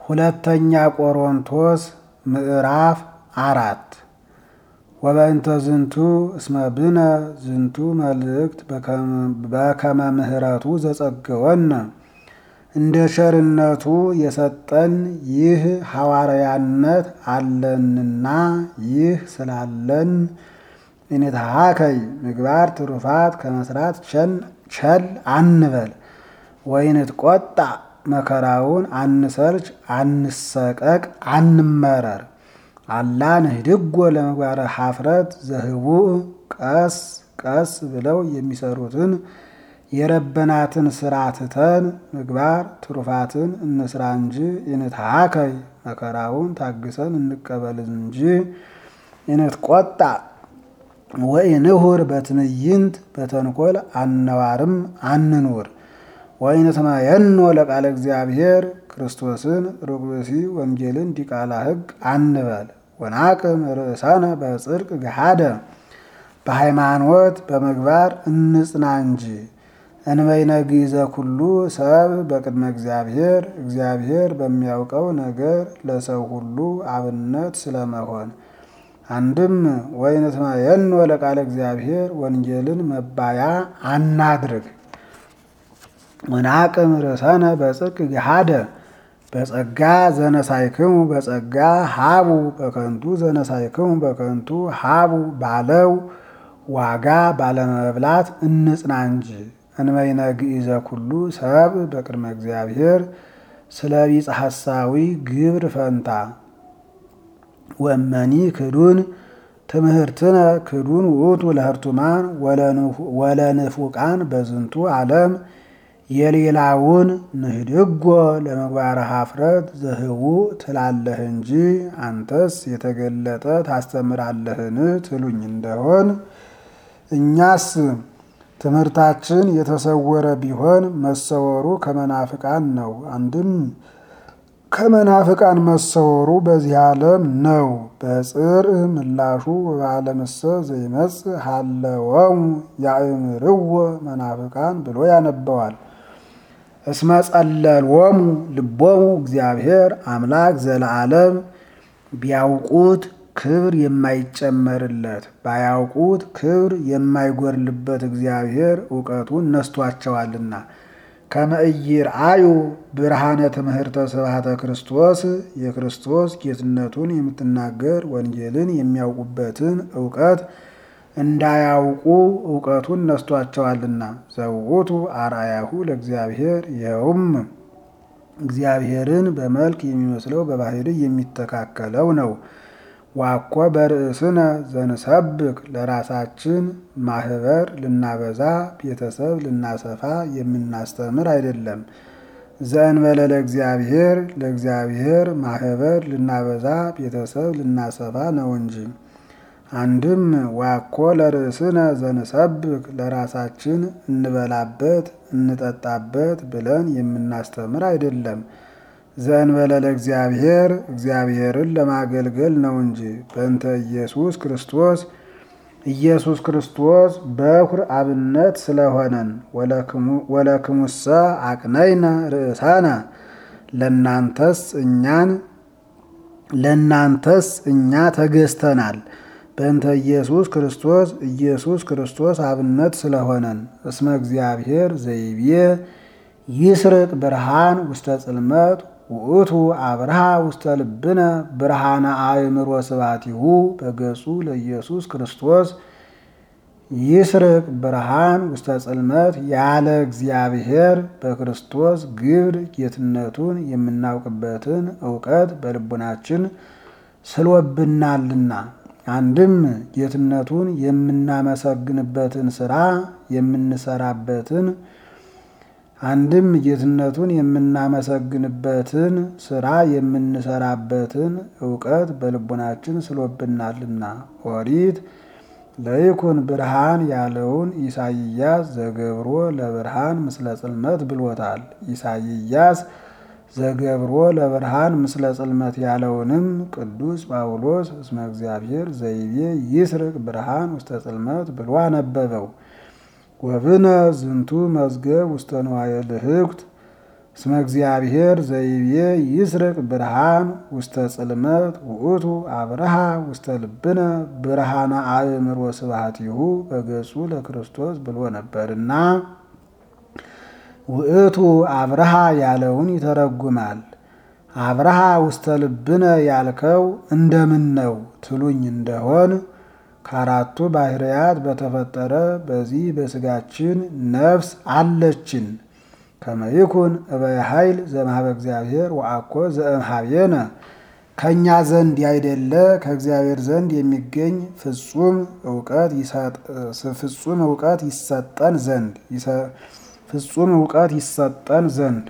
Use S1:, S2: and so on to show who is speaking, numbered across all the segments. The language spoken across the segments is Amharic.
S1: ሁለተኛ ቆሮንቶስ ምዕራፍ አራት ወበእንተ ዝንቱ እስመ ብነ ዝንቱ መልእክት በከመ ምሕረቱ ዘጸገወነ እንደ ቸርነቱ የሰጠን ይህ ሐዋርያነት አለንና ይህ ስላለን እኔታሃከይ ምግባር ትሩፋት ከመስራት ቸል አንበል። ወይንት ቆጣ መከራውን አንሰርች፣ አንሰቀቅ፣ አንመረር። አላ ንህድጎ ለምግባረ ኀፍረት ዘህቡእ ቀስ ቀስ ብለው የሚሰሩትን የረበናትን ስራ ትተን ምግባር ትሩፋትን እንስራ እንጂ ኢንትሃከይ መከራውን ታግሰን እንቀበል እንጂ ኢንትቆጣ ወኢንሁር በትዕይንት በተንኮል አነዋርም አንኑር። ወኢንትመየኖ ለቃለ እግዚአብሔር ክርስቶስን ሩቅ ብእሲ ወንጌልን ዲቃላ ሕግ አንበል። ወናቅም ርእሳነ በጽድቅ ገሃደ በሃይማኖት በምግባር እንጽና እንጂ እንበይነ ግእዘ ኩሉ ሰብ በቅድመ እግዚአብሔር እግዚአብሔር በሚያውቀው ነገር ለሰው ሁሉ አብነት ስለመሆን አንድም ወኢንትመየኖ ለቃለ እግዚአብሔር ወንጌልን መባያ አናድርግ። ወናቅም ርእሰነ በጽድቅ ገሃደ በጸጋ ዘነሳይክሙ በጸጋ ሀቡ በከንቱ ዘነሳይክሙ በከንቱ ሀቡ ባለው ዋጋ ባለመብላት እንጽና እንጂ እንበይነ ግእዘ ኩሉ ሰብ በቅድመ እግዚአብሔር ስለ ቢጸ ሐሳዊ ግብር ፈንታ ወመኒ ክዱን ትምህርትነ ክዱን ውእቱ ለህርቱማን ወለንፉቃን በዝንቱ ዓለም የሌላውን ንህድጎ ለምግባረ ኀፍረት ዘህቡእ ትላለህ እንጂ አንተስ የተገለጠ ታስተምራለህን ትሉኝ እንደሆን እኛስ ትምህርታችን የተሰወረ ቢሆን መሰወሩ ከመናፍቃን ነው። አንድም ከመናፍቃን መሰወሩ በዚህ ዓለም ነው። በጽር ምላሹ በዓለምሰ ዘይመጽእ ሀለወሙ ያእምርዎ መናፍቃን ብሎ ያነበዋል። እስመ ጸለልዎሙ ልቦሙ እግዚአብሔር አምላክ ዘለዓለም ቢያውቁት ክብር የማይጨመርለት ባያውቁት ክብር የማይጎርልበት እግዚአብሔር እውቀቱን ነስቷቸዋልና ከመእይርአዩ ብርሃነ ትምህርተ ስብሐተ ክርስቶስ የክርስቶስ ጌትነቱን የምትናገር ወንጌልን የሚያውቁበትን እውቀት እንዳያውቁ እውቀቱን ነስቷቸዋልና ዘውቱ አርአያሁ ለእግዚአብሔር ይኸውም እግዚአብሔርን በመልክ የሚመስለው በባህሪ የሚተካከለው ነው። ዋኮ በርእስነ ዘንሰብክ ለራሳችን ማህበር ልናበዛ ቤተሰብ ልናሰፋ የምናስተምር አይደለም። ዘእንበለ ለእግዚአብሔር ለእግዚአብሔር ማህበር ልናበዛ ቤተሰብ ልናሰፋ ነው እንጂ። አንድም ዋኮ ለርእስነ ዘንሰብክ ለራሳችን እንበላበት እንጠጣበት ብለን የምናስተምር አይደለም። ዘእንበለ ለእግዚአብሔር እግዚአብሔርን ለማገልገል ነው እንጂ። በእንተ ኢየሱስ ክርስቶስ ኢየሱስ ክርስቶስ በኩር አብነት ስለሆነን ወለክሙሰ አቅነይነ ርእሳነ ለናንተስ እኛን ለናንተስ እኛ ተገዝተናል። በእንተ ኢየሱስ ክርስቶስ ኢየሱስ ክርስቶስ አብነት ስለሆነን እስመ እግዚአብሔር ዘይቤ ይስርቅ ብርሃን ውስተ ጽልመት ውእቱ አብርሃ ውስተ ልብነ ብርሃነ አእምሮ ስባቲሁ በገጹ ለኢየሱስ ክርስቶስ ይስርቅ ብርሃን ውስተ ጽልመት ያለ እግዚአብሔር በክርስቶስ ግብር ጌትነቱን የምናውቅበትን እውቀት በልቡናችን ስሎብናልና አንድም ጌትነቱን የምናመሰግንበትን ስራ የምንሰራበትን አንድም ጌትነቱን የምናመሰግንበትን ስራ የምንሰራበትን እውቀት በልቡናችን ስሎብናልና። ኦሪት ለይኩን ብርሃን ያለውን ኢሳይያስ ዘገብሮ ለብርሃን ምስለ ጽልመት ብሎታል። ኢሳይያስ ዘገብሮ ለብርሃን ምስለ ጽልመት ያለውንም ቅዱስ ጳውሎስ እስመ እግዚአብሔር ዘይቤ ይስርቅ ብርሃን ውስተ ጽልመት ብሎ አነበበው። ወብነ ዝንቱ መዝገብ ውስተ ንዋየ ልህኩት እስመ እግዚአብሔር ዘይቤ ይስርቅ ብርሃን ውስተ ጽልመት ውእቱ አብርሃ ውስተ ልብነ ብርሃነ አእምሮ ስብሐቲሁ በገጹ ለክርስቶስ ብሎ ነበርና ውእቱ አብርሃ ያለውን ይተረጉማል። አብርሃ ውስተ ልብነ ያልከው እንደምን ነው ትሉኝ እንደሆን ከአራቱ ባህርያት በተፈጠረ በዚህ በስጋችን ነፍስ አለችን። ከመይኩን እበየ ኃይል ዘእምኀበ እግዚአብሔር ወአኮ ዘእምኀቤነ ከእኛ ዘንድ ያይደለ ከእግዚአብሔር ዘንድ የሚገኝ ፍጹም እውቀት ፍጹም እውቀት ይሰጠን ዘንድ ፍጹም እውቀት ይሰጠን ዘንድ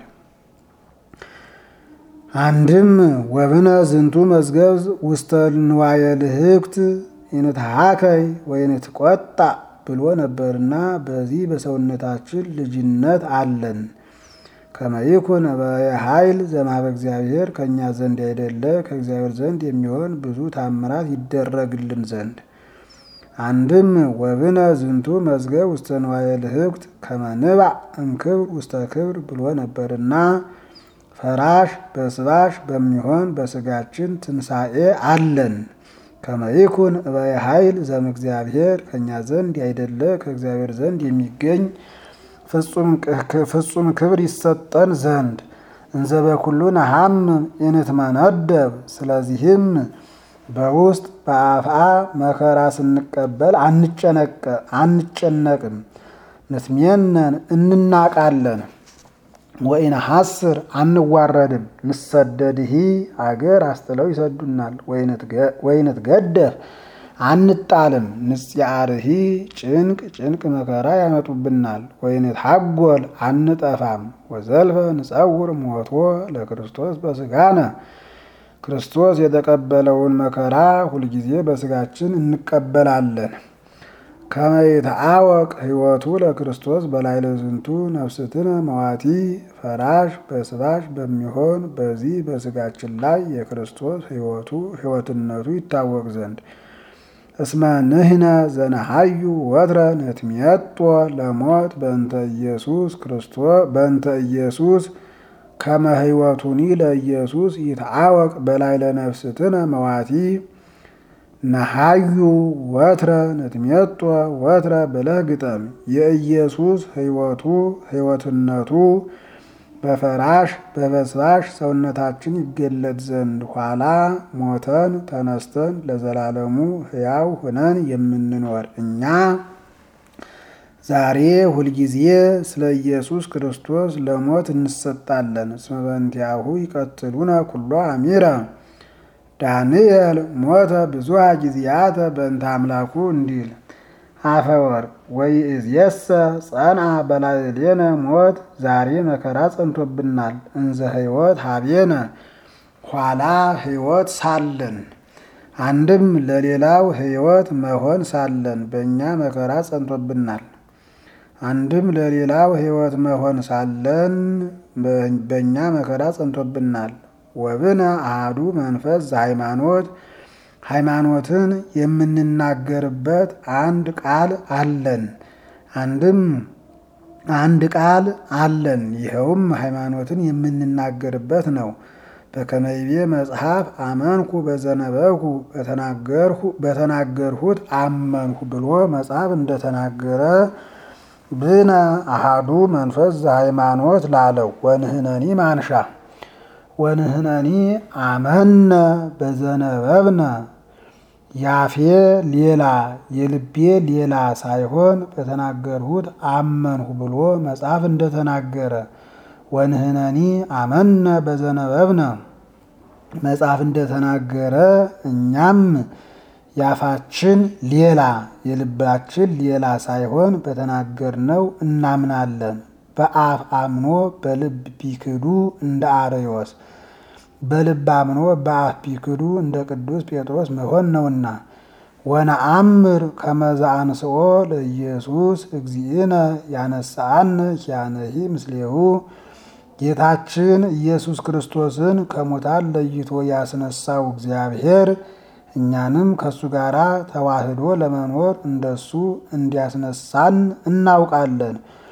S1: አንድም ወብነ ዝንቱ መዝገብ ውስተ ንዋየ ልህብት ይንትሃከይ ወይንትቆጣ ብሎ ነበርና በዚህ በሰውነታችን ልጅነት አለን። ከመይኩን በኃይል ዘእምኀበ እግዚአብሔር ከእኛ ዘንድ አይደለ ከእግዚአብሔር ዘንድ የሚሆን ብዙ ታምራት ይደረግልን ዘንድ አንድም ወብነ ዝንቱ መዝገብ ውስተ ንዋየ ልህብት ከመንባዕ እምክብር ውስተ ክብር ብሎ ነበርና ፈራሽ በስባሽ በሚሆን በስጋችን ትንሣኤ አለን። ከመይኩን እበየ ኃይል ዘእምእግዚአብሔር ከእኛ ዘንድ ያይደለ ከእግዚአብሔር ዘንድ የሚገኝ ፍጹም ክብር ይሰጠን ዘንድ እንዘ በኩሉ ነሐምም ኢንትመነደብ። ስለዚህም በውስጥ በአፍአ መከራ ስንቀበል አንጨነቅም፣ ንትሜነን እንናቃለን ወኢነሐስር አንዋረድም። ንሰደድሂ አገር አስጥለው ይሰዱናል። ወይንትገደፍ አንጣልም። ንጽያርሂ ጭንቅ ጭንቅ መከራ ያመጡብናል። ወይንትሐጐል አንጠፋም። ወዘልፈ ንጸውር ሞቶ ለክርስቶስ በስጋነ ክርስቶስ የተቀበለውን መከራ ሁልጊዜ በስጋችን እንቀበላለን። ከመይትአወቅ ሕይወቱ ለክርስቶስ በላዕለ ዝንቱ ነፍስትነ መዋቲ ፈራሽ በስባሽ በሚሆን በዚህ በስጋችን ላይ የክርስቶስ ሕይወቱ ሕይወትነቱ ይታወቅ ዘንድ እስመ ንሕነ ዘነሐዩ ወትረ ነትሜጦ ለሞት በእንተ ኢየሱስ ክርስቶስ በእንተ ኢየሱስ ከመ ሕይወቱኒ ለኢየሱስ ይትአወቅ በላዕለ ነፍስትነ መዋቲ ነሐዩ ወትረ ነትሜጦ ወትረ ብለህ ግጠም። የኢየሱስ ሕይወቱ ሕይወትነቱ በፈራሽ በበስባሽ ሰውነታችን ይገለጥ ዘንድ ኋላ ሞተን ተነስተን ለዘላለሙ ሕያው ሆነን የምንኖር እኛ ዛሬ ሁልጊዜ ስለ ኢየሱስ ክርስቶስ ለሞት እንሰጣለን። እስመ በእንቲአሁ ይቀትሉነ ኩሎ አሚረ ዳንኤል ሞተ ብዙሃ ጊዜያተ በእንተ አምላኩ እንዲል አፈወርቅ ወይእዜሰ ጸንዐ በላዕሌነ ሞት ዛሬ መከራ ጸንቶብናል። እንዘ ሕይወት ሀቤነ ኋላ ሕይወት ሳለን አንድም ለሌላው ሕይወት መሆን ሳለን በእኛ መከራ ጸንቶብናል። አንድም ለሌላው ሕይወት መሆን ሳለን በእኛ መከራ ጸንቶብናል። ወብነ አሐዱ መንፈስ ዘሃይማኖት ሃይማኖትን የምንናገርበት አንድ ቃል አለን። አንድም አንድ ቃል አለን። ይኸውም ሃይማኖትን የምንናገርበት ነው። በከመይቤ መጽሐፍ አመንኩ በዘነበኩ በተናገርሁት አመንኩ ብሎ መጽሐፍ እንደተናገረ ብነ አሐዱ መንፈስ ዘሃይማኖት ላለው ወንህነኒ ማንሻ ወንህነኒ አመነ በዘነበብነ ያፌ ሌላ የልቤ ሌላ ሳይሆን በተናገርሁት አመንሁ ብሎ መጽሐፍ እንደተናገረ ወንህነኒ አመነ በዘነበብነ መጽሐፍ እንደተናገረ እኛም ያፋችን ሌላ የልባችን ሌላ ሳይሆን በተናገርነው እናምናለን። በአፍ አምኖ በልብ ቢክዱ እንደ አርዮስ በልብ አምኖ በአፍ ቢክዱ እንደ ቅዱስ ጴጥሮስ መሆን ነውና። ወነአምር ከመዛ አንስኦ ለኢየሱስ እግዚእነ ያነሳአነ ኪያነሂ ምስሌሁ ጌታችን ኢየሱስ ክርስቶስን ከሙታን ለይቶ ያስነሳው እግዚአብሔር እኛንም ከእሱ ጋር ተዋህዶ ለመኖር እንደሱ እንዲያስነሳን እናውቃለን።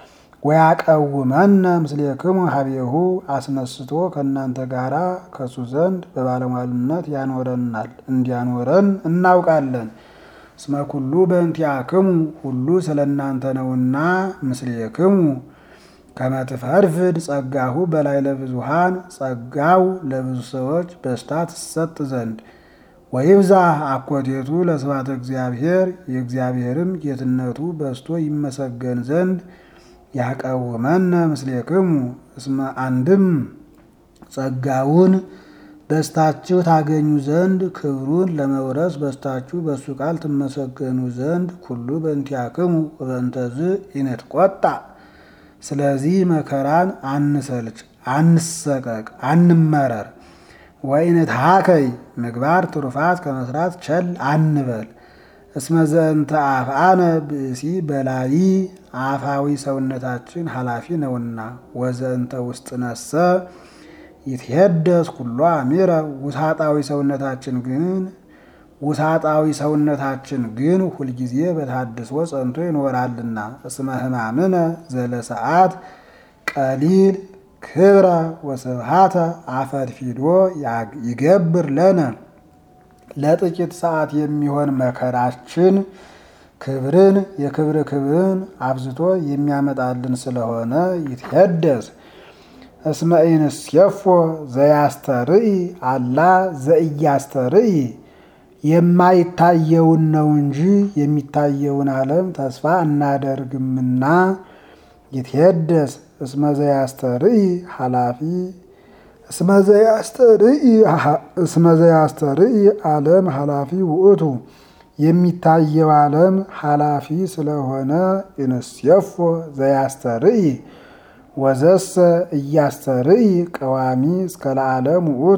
S1: ወያቀውመነ ምስሌክሙ ሀቤሁ አስነስቶ ከእናንተ ጋራ ከሱ ዘንድ በባለሟልነት ያኖረናል እንዲያኖረን እናውቃለን። እስመ ኩሉ በእንቲአክሙ ሁሉ ስለ እናንተ ነውና ምስሌክሙ ከመትፈርፍድ ጸጋሁ በላይ ለብዙሃን ጸጋው ለብዙ ሰዎች በስታ ትሰጥ ዘንድ ወይብዛ አኮቴቱ ለስብሐተ እግዚአብሔር የእግዚአብሔርም ጌትነቱ በስቶ ይመሰገን ዘንድ ያቀውመነ ምስሌክሙ እስመ አንድም ጸጋውን በስታችሁ ታገኙ ዘንድ ክብሩን ለመውረስ በስታችሁ በሱ ቃል ትመሰገኑ ዘንድ ኩሉ በእንቲአክሙ ወበእንተዝ ኢንትቆጣ ስለዚህ መከራን አንሰልች፣ አንሰቀቅ፣ አንመረር። ወኢንትሃከይ ምግባር ትሩፋት ከመስራት ቸል አንበል። እስመ ዘእንተ አፍአነ ብእሲ በላዪ አፋዊ ሰውነታችን ኃላፊ ነውና ወዘእንተ ውስጥ ነሰ ይትሄደስ ኩሎ አሚረ ውሳጣዊ ሰውነታችን ግን ውሳጣዊ ሰውነታችን ግን ሁልጊዜ በታድሶ ጸንቶ ይኖራልና። እስመ ሕማምነ ዘለሰዓት ቀሊል ክብረ ወስብሃተ አፈድፊዶ ይገብር ለነ ለጥቂት ሰዓት የሚሆን መከራችን ክብርን የክብር ክብርን አብዝቶ የሚያመጣልን ስለሆነ ይትሄደስ እስመ ኢንሴፎ ዘያስተርኢ አላ ዘኢያስተርኢ የማይታየውን ነው እንጂ የሚታየውን ዓለም ተስፋ እናደርግምና ይትሄደስ እስመ ዘያስተርኢ ኃላፊ እስመ ዘያስተርኢ ዓለም ኃላፊ ውእቱ የሚታየው ዓለም ኃላፊ ስለሆነ ኢንሴፎ ዘያስተርኢ ወዘሰ እያስተርኢ ቀዋሚ እስከ ለዓለም ውእቱ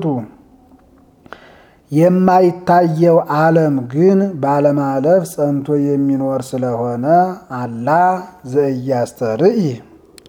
S1: የማይታየው ዓለም ግን ባለማለፍ ጸንቶ የሚኖር ስለሆነ አላ ዘእያስተርኢ